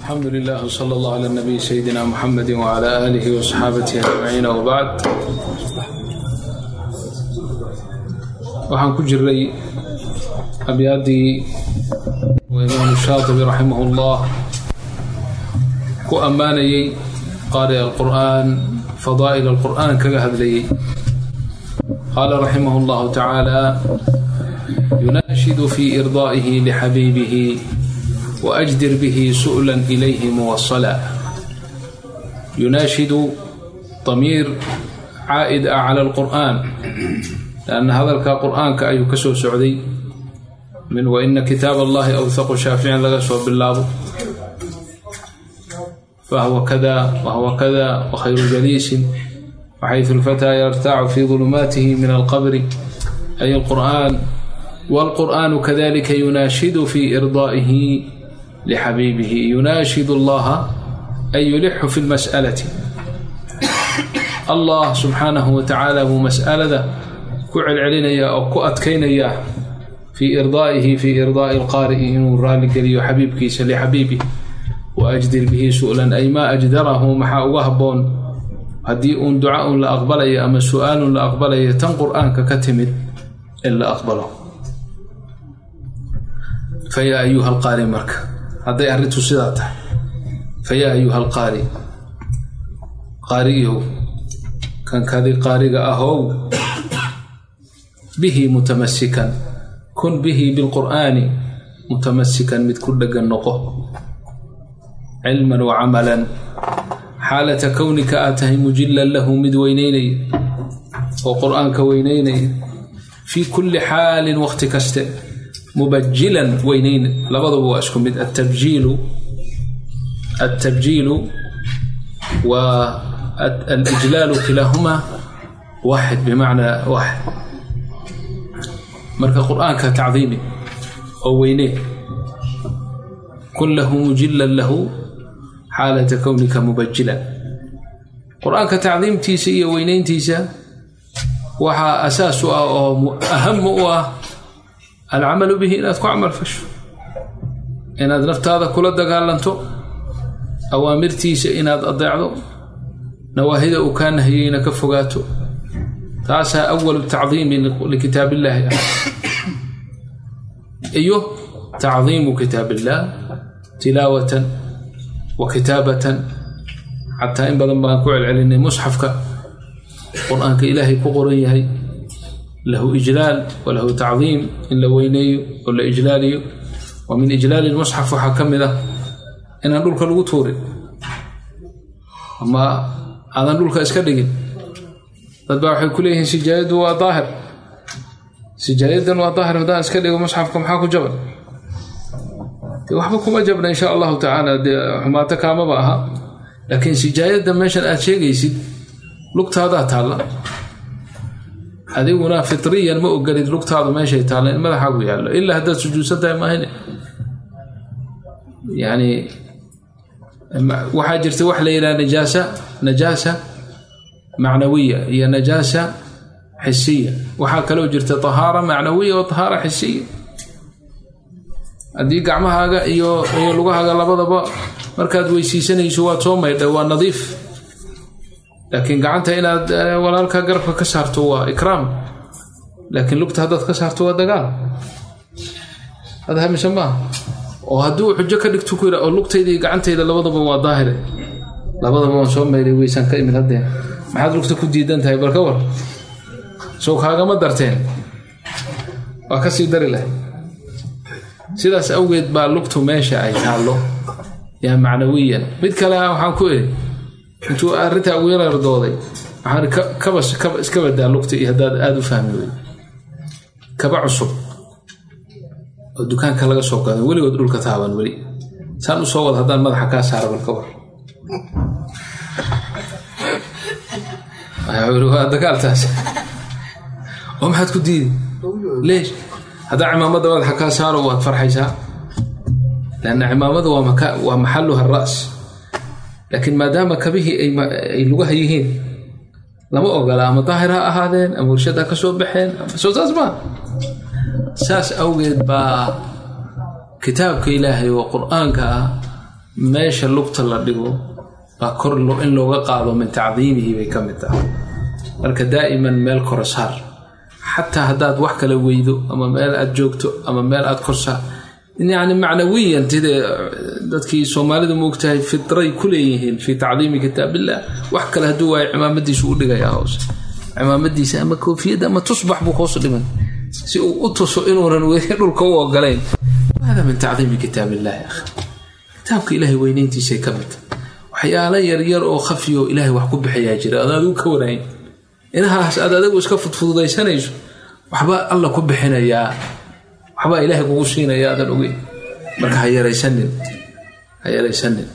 alxamdu lilah wsala allah cala nabiy sayidina muxamedi wcala aalihi wasaxaabatihi ajmaciin wbacd waxaan ku jiray abyaaddii imaamu shaatibi raximah llah ku ammaanayey qaari alqur'aan fadaa'il alqur'aan kaga hadlayey qaala raximah llahu tacaala yunaashidu fi irdaa'ihi lixabiibihi waajdir bihi su'lan ilayhi muwasala yunaashidu damiir caa'id ah cala alqur'aan lanna hadalka qur'aanka ayuu ka soo socday min waina kitaab allahi awthaqu shaaficin laga soo bilaabo fahuwa kada wahuwa kada wakhayru jaliisin waxayثu اlfataa yartacu fi ظulumaatihi min alqabri ay alqur'an wاlqur'anu kadalika yunaashidu fi irdaa'ihi lxabiibihi yunaashid اllaha ay yulixu fi اlmas'alati allah subxaanahu wa tacaala buu mas'alada ku celcelinaya oo ku adkaynaya fii irdaa'ihi fii irdaa'i alqaari'i inuu raaligeliyo xabiibkiisa lixabiibih wa ajdir bihi su'lan ay maa ajdarahu maxaa uga habboon haddii uun duca un la aqbalayo ama su-aalun la aqbalayo tan qur'aanka ka timid in la aqbalo fa yaa ayuha alqaari marka hadday arrintu sidaa tahay fa yaa ayuha alqaari qaariyow kankadi qaariga ahow bihi mutamasikan kun bihi bilqur'aani mutamasikan mid ku dhegan noqo cilman wa camalan xaalata kownika aad tahay mujilan lahu mid weyneynaya oo qur'aanka weyneynaya fii kulli xaalin waqti kaste mubajilan weyneyn labadaba waa isku mid atabjiilu altabjiilu wa alijlaalu kilaahumaa waaxid bimacnaa waaxid marka qur'aanka tacdiimi oo weynee kun lahu mujilan lahu xaalata kownika mubajilan qur-aanka tacdiimtiisa iyo weyneyntiisa waxaa asaas u ah oo ahamu u ah alcamalu bihi inaad ku camal fasho inaad naftaada kula dagaalanto awaamirtiisa inaad adeecdo nawaahida uu kaa nahiyeyna ka fogaato taasaa awalu tacdiimi likitaab illaahi ah iyo tacdiimu kitaab illaah tilaawatan wa kitaabatan xataa in badan baan ku celcelinay musxafka qur-aanka ilaahay ku qoran yahay lahu ijlaal walahu tacdiim in la weyneeyo oo la ijlaaliyo wa min ijlaali lmusxaf waxaa ka mid ah inaan dhulka lagu tuurin ama aadan dhulka iska dhigin dad baa waxay ku leeyihiin sijaayaddu waa daahir sijaayadan waa daahir haddaan iska dhigo musxafka maxaa ku jaban de waxba kuma jabna insha allahu tacaala dee xumaato kaamaba aha laakiin sijaayadda meeshan aad sheegaysid lugtaadaa taalla adiguna fitriyan ma ogolid lugtaadu meeshay taalla in madaxaagu yaallo ilaa haddaad sujuudsan tahay maahine yani waxaa jirta wax la yidhaha najaasa najaasa macnawiya iyo najaasa xisiya waxaa kaloo jirta tahaara macnawiya oo tahaara xisiya haddii gacmahaaga iyo iyo lugahaaga labadaba markaad weysiisanayso waad soo maydha waa nadiif laakiin gacanta inaad walaalka garabka ka saarto waa ikraam laakiin lugta haddaad ka saarto waa dagaal hada hamise maaha oo hadduu xujo ka dhigto ku yidha oo lugtayda iyo gacantayda labadaba waa daahire labadaba waan soo maydhay weysaan ka imid haddee maxaad lugta ku diidan tahay balka war sow kaagama darteen waa ka sii dari lahay sidaas awgeed baa lugtu meesha ay taallo yaa macnawiyan mid kale waxaan ku idhi intuu arrintaa ugu yarardooday waxaan kaba kaba iska badaa lugta iyo haddaad aada u fahmi wey kaba cusub oo dukaanka laga soo gado weligood dhulka taaban weli saan u soo wada haddaan madaxa kaa saara balka war waa dagaaltaas oo maxaad ku diidi leesh haddaa cimaamada madaxa kaa saaro waad farxaysaa lanna cimaamada waa maxaluha ras laakiin maadaama kabihii ay lugaha yihiin lama ogola ama daahir ha ahaadeen ama warshad ha ka soo baxeen soo saas maa saas awgeed baa kitaabka ilaahay oo qur-aanka ah meesha lugta la dhigo baa kor in looga qaado min tacdiimihi bay ka mid tahay marka daa'iman meel kora saar xataa haddaad wax kala weydo ama meel aad joogto ama meel aad korsaa yani macnawiyan tide dadkii soomaalidu moogtahay fitray ku leeyihiin fii tacdiimi kitaabillah wax kale hadduu waayo cimaamadiisu u dhigayaa hoose cimaamadiisa ama koofiyadda ama tusbax buu hoos dhiman si uu u tuso inuunan weli dhulka u ogolayn hada min tacdiimi kitaabillahi akhi kitaabka ilaahay weynayntiisay ka mid waxyaalo yaryar oo khafiyo ilaahay wax ku bixiyaa jira ad adigu ka wanayn inahaas aad adigu iska fudfududaysanayso waxbaa alla ku bixinayaa waxbaa ilaahay kugu siinaya aadan ogeyn marka ha yaraysanin ha yaraysanin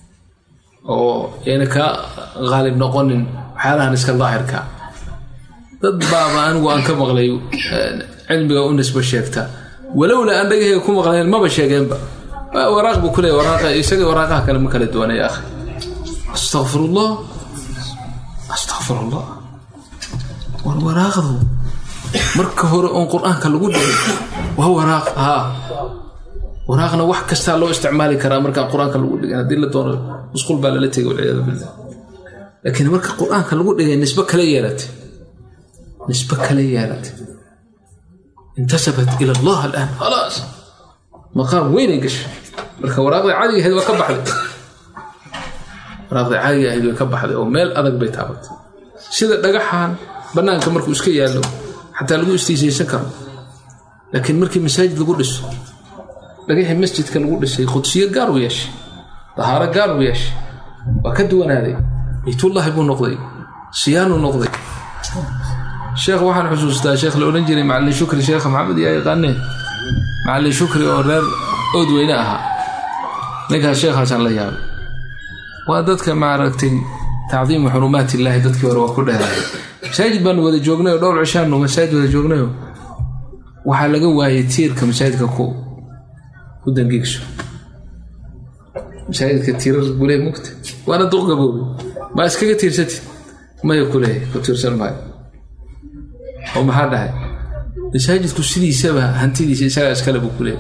oo yayna kaa qaalib noqonin waxyaalahan iska daahirka dad baaba anigu aan ka maqlay cilmiga u nisbo sheegta walowla aan dhagahayga ku maqlayn maba sheegeenba waraaq buu kuleeya waraaqa isaga waraaqaha kale ma kala duwanay akhi astaqfirullah astaqfirullah war waraaqdu marka hore oon qur-aanka lagu dhigay waa waraaq haa waraaqna wax kastaa loo isticmaali karaa markaan qur-aanka lagu dhigin haddii la doono musqul baa lala tegay walciyaadu billah laakiin marka qur-aanka lagu dhigay nisbo kale yeelatay nisbo kale yeelatay intasabat ila allah alaan khalaas maqaam weynay gashay marka waraaqda caadiga ahayd waa ka baxday waraaqda caadiga ahayd way ka baxday oo meel adag bay taabatay sida dhagaxan bannaanka markuu iska yaallo xataa lagu istiisaysan karo laakiin markii masaajid lagu dhiso dhagaxii masjidka lagu dhisay qudsiyo gaar u yeeshay dahaaro gaar u yeeshay waa ka duwanaaday baytullaahi buu noqday siyaanuu noqday sheekh waxaan xusuustaa sheekh la odhan jiray macalin shukri sheekha maxamed yaa yaqaaneen macalin shukri oo reer ood weyne ahaa ninkaas sheekhaasaan la yaabay waa dadka maaragtay tacdiimu xurumaat illaahi dadkii hore waa ku dheeray masaajid baanu wada joognayo dhowr cishaanu masaajid wada joognayo waxaa laga waayay tiirka masaajidka ku ku dangiigso masaajidka tiirar gulee mugta waana duq gaboobe maa iskaga tiirsatid maya kuleeya ku tiirsan maayo oo maxaa dhahay masaajidku sidiisaba hantidiisa isagaa iskale buu kuleeya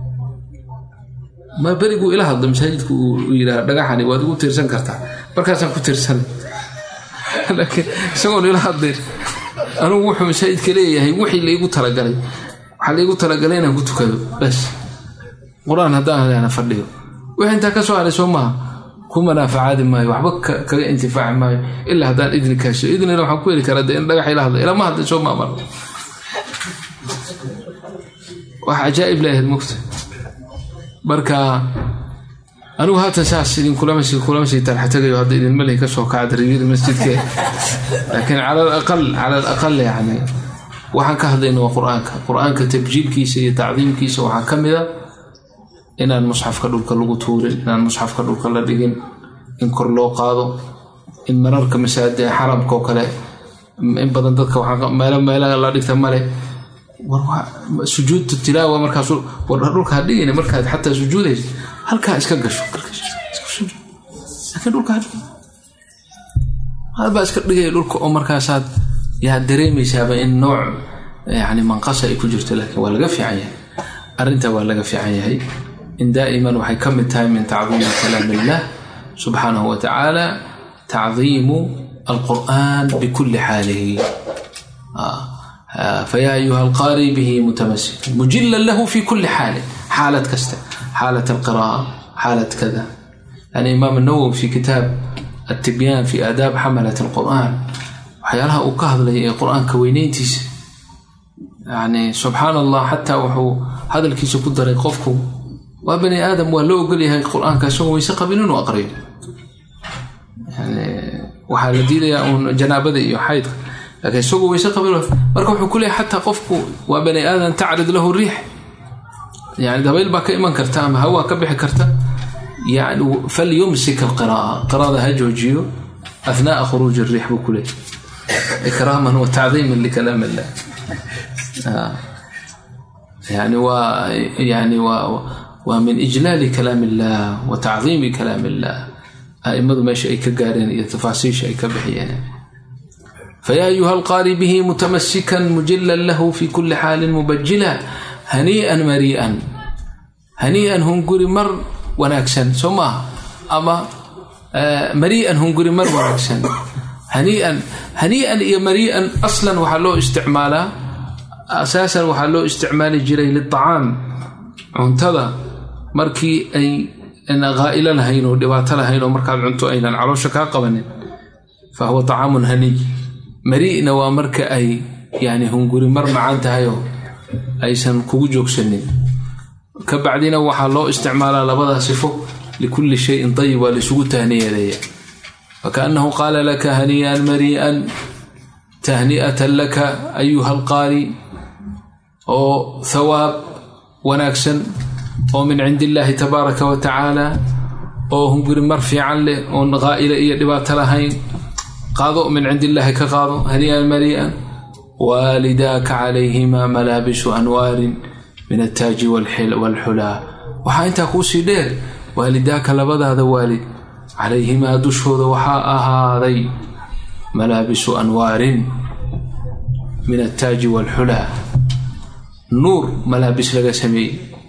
ma beriguu ila hadlo masaajidku uu yidhaah dhagaxani waad igu tiirsan kartaa markaasaan ku tiirsanay laakiin isagoon ila hadlayn anugu wuxuu masaajidka leeyahay wixii laigu talagalay waxaa laigu talagalay inaan ku tukado bas qur-aan haddaan haleana fadhiyo wixii intaa ka soo haray soo maaha ku manaafacaadi maayo waxba kaga intifaaci maayo ilaa haddaan idni kaasho idnina waxaan ku heli karaa dee in dhagax ila hadla ilama hadlay soo maamar wax cajaa'ib leeyahayd mugta marka anigu haatan saas idinkulama sii tarxatagayo hadda idinma lehi ka soo kaca darigiri masjidke laakiin cala alaqal cala alaqal yani waxaan ka hadlayna waa qur-aanka qur-aanka tabjiilkiisa iyo tacdiimkiisa waxaa ka mid a inaan musxafka dhulka lagu tuurin inaan musxafka dhulka la dhigin in kor loo qaado in mararka masaajid xaramka oo kale in badan dadka meelo meelaha la dhigta male sujuudta tilaawa markaas war dhulka ha dhigin markaad xataa sujuudaysa halkaa iska gasho laakiin dhulka hadhigin halbaa iska dhigaya dhulka oo markaasaad yaa dareemaysaaba in nooc yani manqasa ay ku jirto laakiin waa laga fiican yahay arrintaa waa laga fiican yahay in daa'iman waxay ka mid tahay min tacdiimi kalaam illah subxaanahu wa tacaala tacdiimu alqur'an bikulli xaalihi فيا أيها القارئ به متمسك مجلا له في كل حال حالة كسته حالة القراءة حالة كذا يعني إمام النووي في كتاب التبيان في آداب حملة القرآن وحيالها أكهض لي القرآن كوينينتيس يعني سبحان الله حتى وحو هذا الكيس قدر يقفكم وبني آدم ولو قل لي القرآن كسوه ويسقى بنون وأقرين يعني وحال دي جنابة يحيد laakiin isagoo wayse qabilo marka wuxuu ku leeyahy xataa qofku waa bani aadan tacrid lahu riix yani dabayl baa ka iman karta ama hawaa ka bixi karta yani falyumsik alqira'a qira'ada ha joojiyo athnaa'a khuruuji riix buu ku leeyahy ikraaman wa tacdiiman likalaam illah yani waa yani waa waa min ijlaali kalaam illah wa tacdiimi kalaam illah a'immadu meesha ay ka gaareen iyo tafaasiisha ay ka bixiyeen فيا أيها القاري به متمسكا مجلا له في كل حال مبجلا هنيئا مريئا هنيئا هنقري مر وناكسا سما ama marii'an hunguri mar wanaagsan hanii'an hanii'an iyo marii'an aslan waxaa loo isticmaalaa asaasan waxaa loo isticmaali jiray liacaam cuntada markii ay haa'ilo lahayn oo dhibaato lahayn oo markaad cunto aynan caloosha kaa qabanin fa huwa acaamun haniy mari'na waa marka ay yani hunguri mar macaan tahayoo aysan kugu joogsanin ka bacdina waxaa loo isticmaalaa labada sifo likulli shayin dayib waa laisugu tahniyadeeya fakaannahu qaala laka hanii'an marii'an tahni'atan laka ayuha alqaari oo thawaab wanaagsan oo min cindi illaahi tabaaraka wa tacaala oo hunguri mar fiican leh oon qaa'ile iyo dhibaato lahayn qaado min cindi illaahi ka qaado hanii'an marii'an waalidaaka calayhima malaabisu anwaarin min altaaji waalxulaa waxaa intaa kuusii dheer waalidaaka labadaada waalid calayhimaa dushooda waxaa ahaaday malaabisu anwaarin min altaaji waalxulaa nuur malaabis laga sameeyey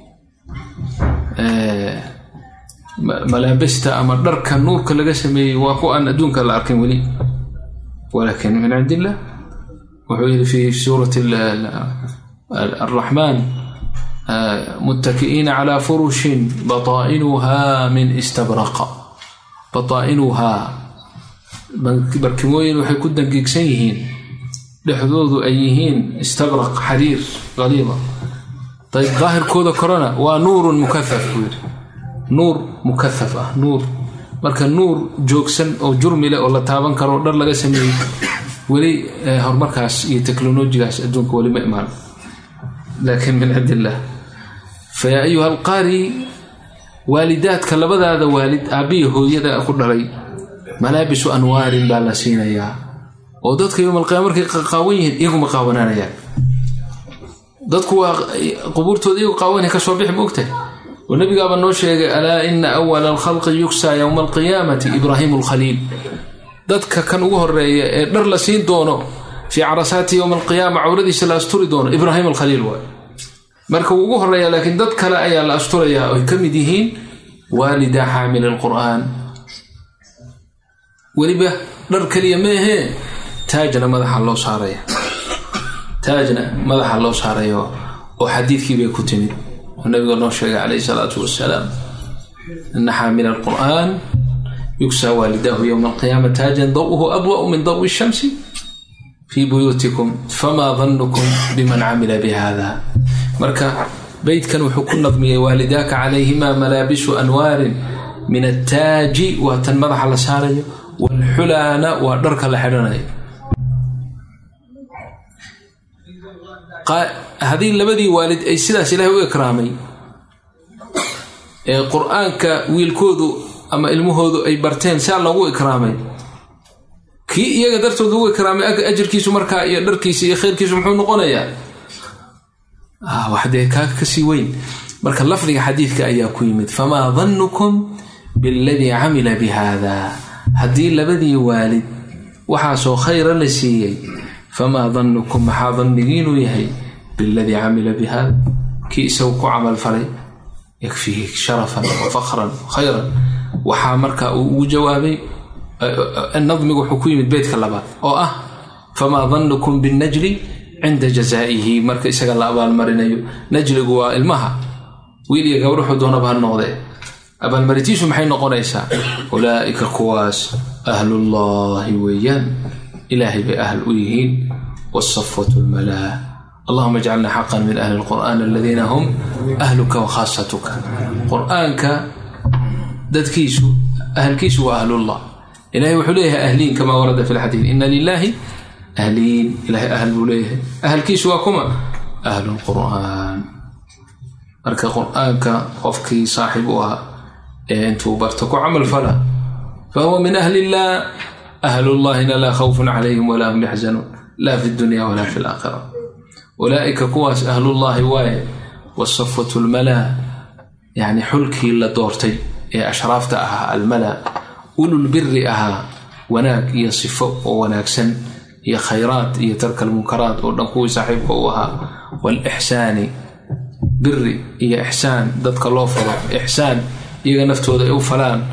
malaabista ama dharka nuurka laga sameeyey waa ku aan adduunka la arkin weli walaakin min cindi illah wuxuu yidhi fi suurati araxmaan muttaki'iina calaa furushin bataa'inuhaa min istabraqa bataa'inuhaa barkimooyin waxay ku dangiigsan yihiin dhexdoodu ay yihiin istabraq xariir qaliida ayb daahirkooda korona waa nuurun mukahaf buu yidhi nuur mukahaf ah nuur marka nuur joogsan oo jurmi leh oo la taaban karo dhar laga sameeyey weli horumarkaas iyo teknolojigaas adduunka weli ma imaan laakiin min cindi illah fa yaa ayuha alqaari waalidaadka labadaada waalid aabbiya hooyada ku dhalay malaabisu anwaarin baa la siinayaa oo dadka yowm alqiyaama markay qaawan yihiin iyaguma qaawanaanayaan dadku waa qubuurtooda iyagu qaawanay ka soo bixi ma ogtahay oo nabigaaba noo sheegay alaa ina awala alkhalqi yugsaa yowma alqiyaamati ibraahimu alkhaliil dadka kan ugu horeeya ee dhar la siin doono fii carasaati yowma alqiyaama cawradiisa la asturi doono ibraahim alkhaliil waay marka wuu ugu horeeya laakiin dad kale ayaa la asturayaa oy ka mid yihiin waalida xaamil alqur'aan weliba dhar keliya meehee taajna madaxa loo saaraya taajna madaxa loo saarayo oo xadiidkii bay ku timid oo nabiga noo sheegay calayhi salaatu wasalaam ana xaamil alqur'aan yugsaa waalidaahu yowma alqiyaama taajan daw'uhu abwa'u min dawi shamsi fii buyuutikum famaa dannukum biman camila bihada marka beydkan wuxuu ku nadmiyey waalidaaka calayhima malaabisu anwaarin min attaaji waa tan madaxa la saarayo waalxulaana waa dharka la xidhanayo haddii labadii waalid ay sidaas ilaahay u ikraamay ee qur-aanka wiilkoodu ama ilmahoodu ay barteen saa loogu ikraamay kii iyaga dartood lagu ikraamay ajarkiisu markaa iyo dharkiisa iyo khayrkiisu muxuu noqonayaa waxdee kaa kasii weyn marka lafdiga xadiidka ayaa ku yimid famaa dannukum biladii camila bi haada haddii labadii waalid waxaasoo khayra la siiyey famaa dannukum maxaa dannigiinuu yahay biladii camila bi haada kii isagu ku camal falay yakfihi sharafan wa fakran khayran waxaa marka uu ugu jawaabay nadmigu wuxuu ku yimid beydka labaad oo ah famaa dannukum binnajli cinda jazaa'ihi marka isaga la abaalmarinayo najligu waa ilmaha wiil iyo gabdhaxu doonaba ha noqdee abaalmarintiisu maxay noqonaysaa ulaa'ika kuwaas ahlullaahi weeyaan ilaahay bay ahl u yihiin wsafwatu lmalaa allahuma ajcalna xaqan min ahli lqur'aan aladiina hum ahluka wa khaasatuka qur-aanka dadkiisu ahlkiisu waa ahlullah ilahay wuxuu leeyahay ahliin kamaa warada fi lxadiid ina lilaahi ahliin ilahay ahl buu leeyahay ahlkiisu waa kuma ahlu lqur'aan marka qur-aanka qofkii saaxib u ah ee intuu barto ku camal fala fahuwa min ahli illah ahlullahina laa khawfun calayhim walaa hum yaxzanuun laa fi dunya walaa fi laakhira ulaa'ika kuwaas ahlullaahi waaye wasafwatu lmalaa yacni xulkii la doortay ee ashraafta ahaa almalaa ulul biri ahaa wanaag iyo sifo oo wanaagsan iyo khayraad iyo tarka almunkaraat oo dhan kuwii saaxiibka u ahaa waalixsaani biri iyo ixsaan dadka loo falo ixsaan iyaga naftooda ay u falaan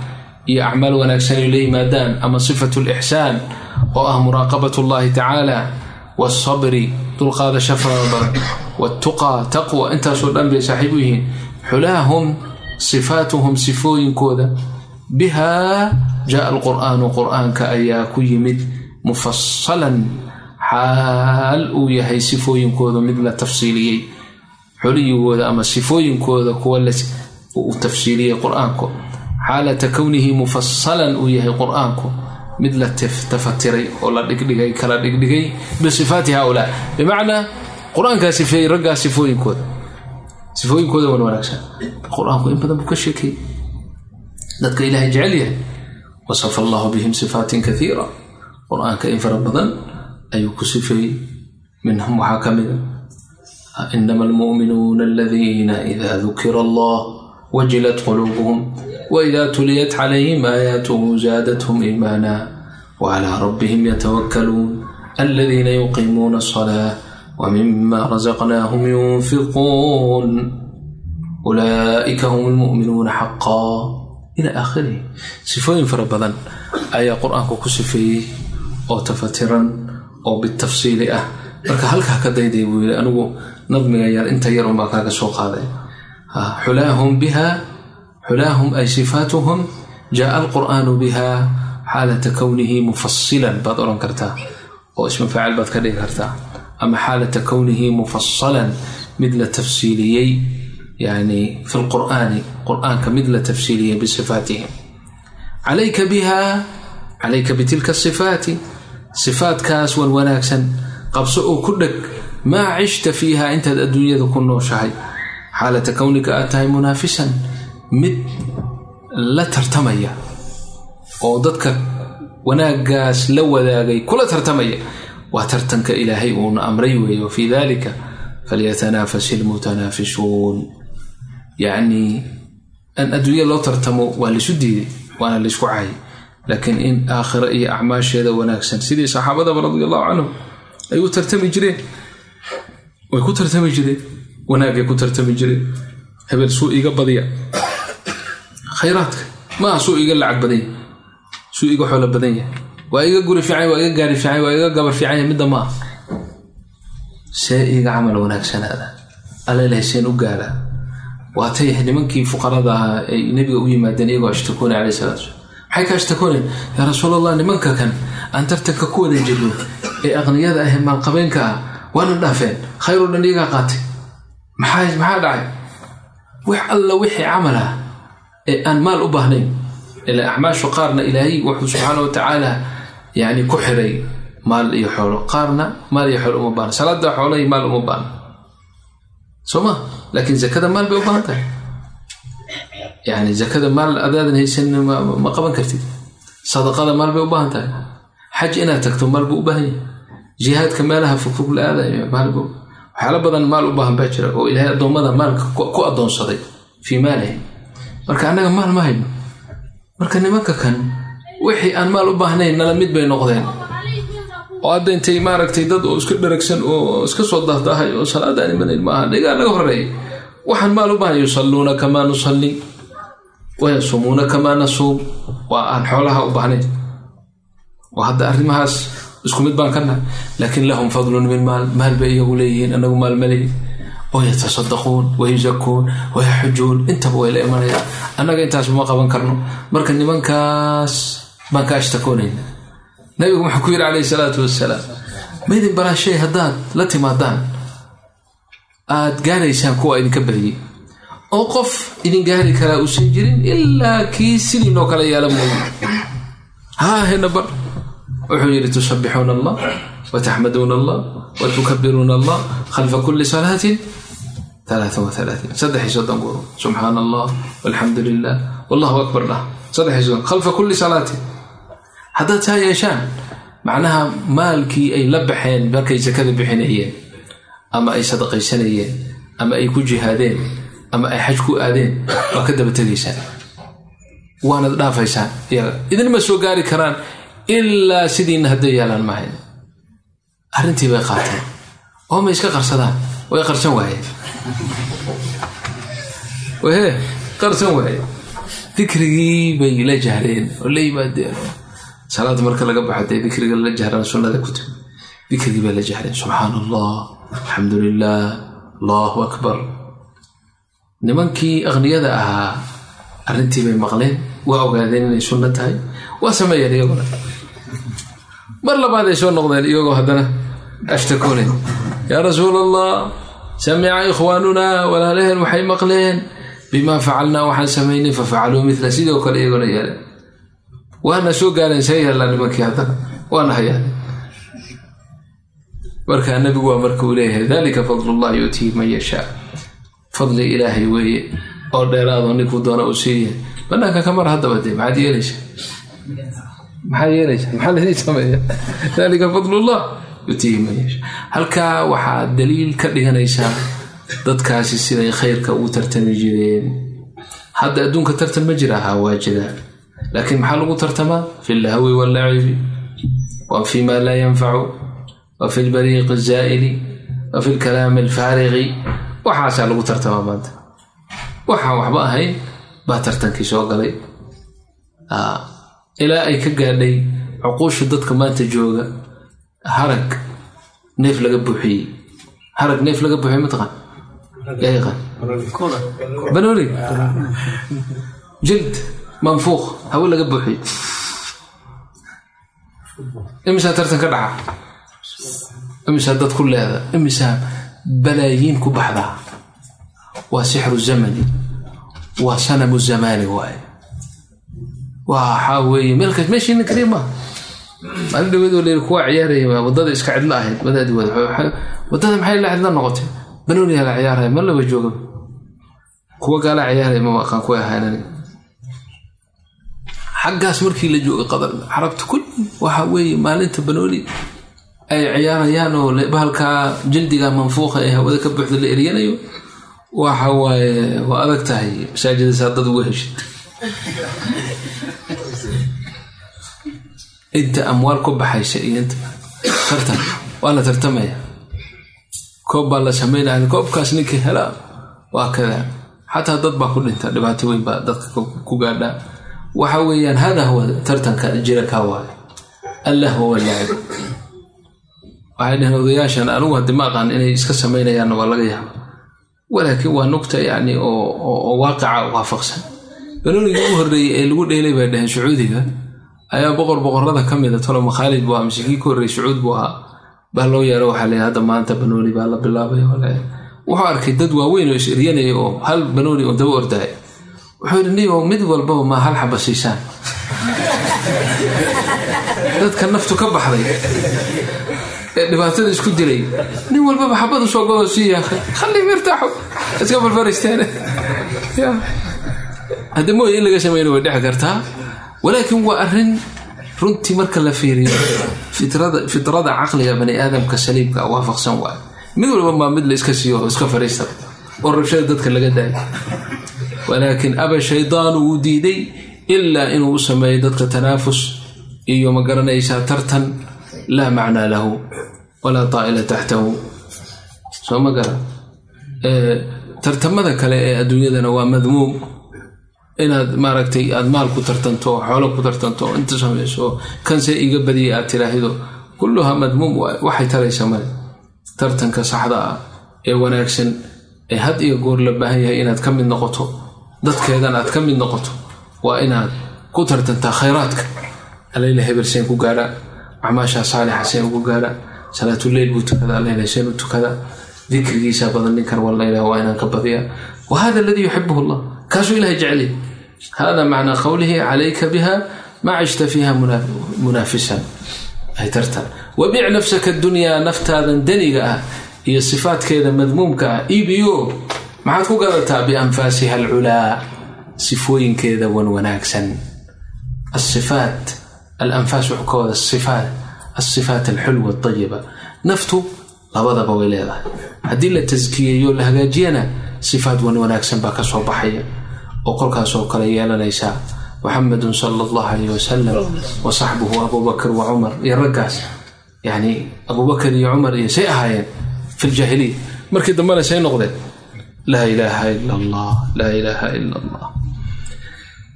iyo acmaal wanaagsan ay la yimaadaan ama sifatu lixsaan oo ah muraaqabat llahi tacaala waalsabri dulqaadasho farada badan waaltuqaa taqwa intaasoo dhan bay saaxiib u yihiin xulaahum sifaatuhum sifooyinkooda bihaa jaa alqur'aanu qur'aanka ayaa ku yimid mufasalan xaal uu yahay sifooyinkooda mid la tafsiiliyey xuliyigooda ama sifooyinkooda kuwa uu tafsiiliyey qur-aanku xaalata kownihi mufasalan uu yahay qur-aanku mid la tafatiray oo la dhigdhigay kala dhigdhigay bisifaati haulaa bimacnaa qur-aankaa sifeeyey raggaa sifooyinkooda sifooyinkooda wan wanaagsan qur-aanku in badan buu ka sheekeeyey dadka ilaahay jecel yahay wasafa allahu bihim sifaatin kaiira qur-aanka in fara badan ayuu ku sifeeyey minhum waxaa ka mida inama almu'minuuna aladiina ida dukira allah wajilat quluubuhum waida tuliyat calayhim aayaatuhu zaadathum iimaana wacalaa rabbihim yatawakkaluun aladiina yuqiimuuna asalaa wmima razaqnaahum yunfiquun ulaa'ika hum lmu'minuuna xaqaa ila aakhirihi sifooyin fara badan ayaa qur-aanku ku sifeeyey oo tafatiran oo bitafsiili ah marka halkaa ka dayday buu yidhi anigu nadmiga yar inta yar unbaa kaaga soo qaaday xulaahum biha xulaahum ay sifaatuhum jaaa alqur'aanu biha xaalata kownihi mufasilan baad odhan kartaa oo isma faacil baad ka dhigi kartaa ama xaalata kownihi mufasalan mid la tafsiiliyey yani fi lqur'aani qur'aanka mid la tafsiiliyey bisifaatihim calayka biha calayka bitilka sifaati sifaatkaas wan wanaagsan qabso oo ku dheg maa cishta fiiha intaad adduunyada ku nooshahay xaalata kownika aad tahay munaafisan mid la tartamaya oo dadka wanaagaas la wadaagay kula tartamaya waa tartanka ilaahay uuna amray weeye wafii dalika falyatanaafas ilmutanaafisuun yacnii an adduunya loo tartamo waa laisu diiday waana laysku caayay laakiin in aakhiro iyo acmaasheeda wanaagsan sidii saxaabadaba radi allahu canhum ay u tartami jireen way ku tartami jireen wanaagay ku tartami jireen hebel suu iga badiya khayraadka maaha suu iga lacag badan yahy suu iga xoolo badan yahay waa iga guri fiican waa iga gaari fiican waa iga gabar fiican yahay midda ma ah see iga camal wanaagsanaada allalahay seen u gaara waatay nimankii fuqarada ahaa ay nebiga u yimaadeen iyagoo ashtakoonay caleyh salatu slam maxay ka ashtakooneen yaa rasuul allah nimanka kan aan tartanka ku wada jirno ee aqniyada ah maalqabeenka ah waana dhaafeen khayro dhan iyagaa qaatay maxaa maxaa dhacay wax alla wixii camal ah ee aan maal u baahnayn ila acmaashu qaarna ilaahay wuxuu subxaana wa tacaala yani ku xiray maal iyo xoolo qaarna maal iyo xoolo uma baahna salaada xoolo iyo maal uma baahna soo ma laakiin zakada maal bay u baahan tahay yani zakada maal adaadan haysan ma qaban kartid sadaqada maal bay u baahan tahay xaj inaad tagto maal buu u baahan yahay jihaadka meelaha fogfog la aadayo maalbu waxyaala badan maal u baahan baa jira oo ilaahay addoommada maalka ku addoonsaday fii maalihi marka annaga maal ma hayno marka nimanka kan wixii aan maal u baahnayn nala mid bay noqdeen oo hadda intay maaragtay dad oo iska dharagsan oo iska soo dahdaahay oo salaadaan imanayn maaha dhigaa naga horeeya waxaan maal u baahan yusalluuna kamaa nusalli wayasumuuna kamaa nasuum waa aan xoolaha u baahnayn oo hadda arrimahaas isku mid baan ka nahay laakiin lahum fadlun min maal maal bay iyagu leeyihiin anagu maal maleyi wayatasaddaquun wayusakuun wayaxujuun intaba way la imanayaan annaga intaasba ma qaban karno marka nimankaas baan ka ashtakoonayna nabigu wuxuu ku yidhi calayhi salaatu wasalaam maydin baraashay haddaad la timaadaan aad gaaraysaan kuwa idinka badiyey oo qof idin gaari karaa uusan jirin ilaa kii sidiinoo kale yaala mooye haa hena bar wuxuu yidhi tusabbixuuna allah wataxmaduuna allah watukabiruuna allah khalfa kulli salaatin alaaa waalaaiin saddex iyo soddon goor subxaana allah walxamdu lilah wallahu akbar dhah saddex iyo soddon khalfa kulli salaatin haddaad saa yeeshaan macnaha maalkii ay la baxeen markay sakada bixinayeen ama ay sadaqaysanayeen ama ay ku jihaadeen ama ay xaj ku aadeen waa ka daba tegaysaan waanad dhaafaysaan iyaga idinma soo gaari karaan ilaa sidiina hadday yaalaan mahayn arrintii bay qaateen oo ma iska qarsadaan way qarsan waayeen wahe qarsan waaye dikrigii bay la jahreen oo la yimaadeen salaada marka laga baxo dee dikriga la jahran sunnada ku timi dikrigii bay la jahreen subxaan allah alxamdu lilah allahu akbar nimankii akhniyada ahaa arrintii bay maqleen waa ogaadeen inay sunno tahay waa sameeyeen iyaguna mar labaad ay soo noqdeen iyagoo haddana ashtakoonen yaa rasuul allah samica ikhwaanuna walaalaheen waxay maqleen bimaa facalnaa waxaan samaynay fafacaluu mila sidoo kale iyagona yeeleen waana soo gaareen see yeellaa nimankii haddana waana hayaan markaa nabigu waa marka uu leeyahay dalika fadlullahi yuutiihi man yashaa fadli ilaahay weeye oo dheeraado ninkuu doona uu siiya banaanka kamar haddaba dee maxaad yeelaysa maxaa yeelaysa maxaa laydin sameeya dalika fadlullah yutiihi man yasha halkaa waxaad daliil ka dhiganaysaa dadkaasi siday khayrka ugu tartami jireen hadda adduunka tartan ma jira ahaa waa jiraa laakiin maxaa lagu tartamaa fi lahwi wallacibi wa fi ma laa yanfacu wa fi lbariiqi zaa'ili wa fi lkalaami alfaariqi waxaasaa lagu tartamaa maanta waxaan waxba ahayn baa tartankii soo galay ilaa ay ka gaadhay cuquusha dadka maanta jooga harag neef laga buuxiyey harag neef laga buuxiye mataqaan yaa yaqaan banooli jild manfuuq hawe laga buuxiyey imisaa tartan ka dhaca imisaa dad ku leeda imisaa balaayiin ku baxdaa waa sixru zamani waa sanamu zamaani waaye waxaa weeye meelkaas meeshiina kaliya maaha maalin dhaweed oo leeri kuwaa ciyaaraya wadada iska cidlo ahayd wadaadi wada wadada maxay la cidlo noqotay banooniyaa la ciyaaraya ma laba jooga kuwa gaala ciyaaraya ma aqaan kuwa ahaanani xaggaas markii la jooga qadar carabta kulli waxa weeye maalinta banooni ay ciyaarayaan oo bahalkaa jildiga manfuuqa ee hawada ka buuxda la eryanayo waxa waaye waa adag tahay masaajidasa dad uga heshid inta amwaal ku baxaysa iyo inta tartan waa la tartamaya koob baa la sameynaya koobkaas ninkii helaa waa kada xataa dad baa ku dhinta dhibaato weyn baa dadka ku gaadhaa waxa weeyaan hada huwa tartanka jira kaa waayo allah huwa laacib waxay dhaheen odayaashan anigu haddi ma aqaan inay iska samaynayaanna waa laga yaaba walaakiin waa nugta yani oo waaqica waafaqsan banoonigii u horreeyey ee lagu dheelay bay dhaheen sacuudiga ayaa boqor boqorada ka mida toloma khaalid buu ahaa mise kii ka horreeyey sacuud buu ahaa baa loo yeero waxaa leeyahay hadda maanta banooni baa la bilaabay wuxuu arkay dad waaweyn oo is eryanaya oo hal banooni oo daba ordaaya wuxuu yidhi niyo mid walbaba ma hal xaba siisaan dadka naftu ka baxday ee dhibaatada isku dilay nin walbaba xabadu soo godo siiya khallii mirtaaxo iska farfaraysteen hadda mooye in laga samayna way dhexi kartaa walaakiin waa arrin runtii marka la fiiriyo fitrada caqliga bani aadamka saliibka waafaqsan waay mid walba maa mid la iska siiyo oo iska fariista oo rabshada dadka laga daayo walaakiin aba shaydaanu wuu diiday ilaa inuu u sameeyo dadka tanaafus iyo ma garanaysaa tartan laa macnaa lahu walaa taa'ila taxtahu soo ma garan tartamada kale ee adduunyadana waa madmuum inaad maaragtay aad maal ku tartanto oo xoolo ku tartanto oo inta samayso kanse iga badiyay aad tiraahido kulluhaa madmuum waxay taraysa male tartanka saxda ah ee wanaagsan ee had iyo goor la baahan yahay inaad ka mid noqoto dadkeedan aad ka mid noqoto waa inaad ku tartantaa khayraadka aleyla hebel seen ku gaadhaa acmaashaa saalixa seen ugu gaadhaa salaatuleyl buu tukadaa aleyla seen u tukadaa dikrigiisa badan ninkan wallaylah waa inaan ka badiyaa wa hada aladii yuxibuhu allah kaasuu ilahay jeceliy hada macnaa qowlihi calayka biha maa cishta fiiha munaafisan ay tartan wabic nafsaka dunyaa naftaadan daniga ah iyo sifaadkeeda madmuumka ah iibiyo maxaad ku gadataa bianfaasiha alculaa sifooyinkeeda wan wanaagsan asifaat alanfaas wuxuu ka wada sifaat asifaat alxulwa alayiba naftu labadaba way leedahay haddii la taskiyeeyo la hagaajiyana sifaat wan wanaagsan baa ka soo baxaya oo kolkaasoo kale yeelanaysaa muxamedun sala allahu alayh wasalam wa saxbuhu abubakr wa cumar iyo raggaas yani abubakar iyo cumar iyo say ahaayeen fi ljaahiliya markii dambena say noqdeen laa ilaaha ila allah laa ilaaha ila allah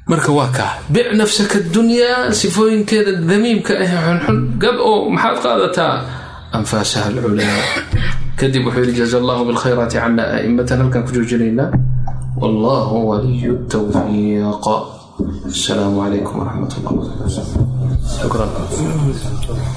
marka waa kaa bic nafsaka dunyaa sifooyinkeeda damiimka ah xunxun gad oo maxaad qaadataa anfaasaha alculaa kadib wuxuu yidhi jaza allahu bilkhayraati cana aimatan halkaan ku joojinaynaa wallahu waliyu tawfiiq asalaamu calaykum waraxmat allah shukran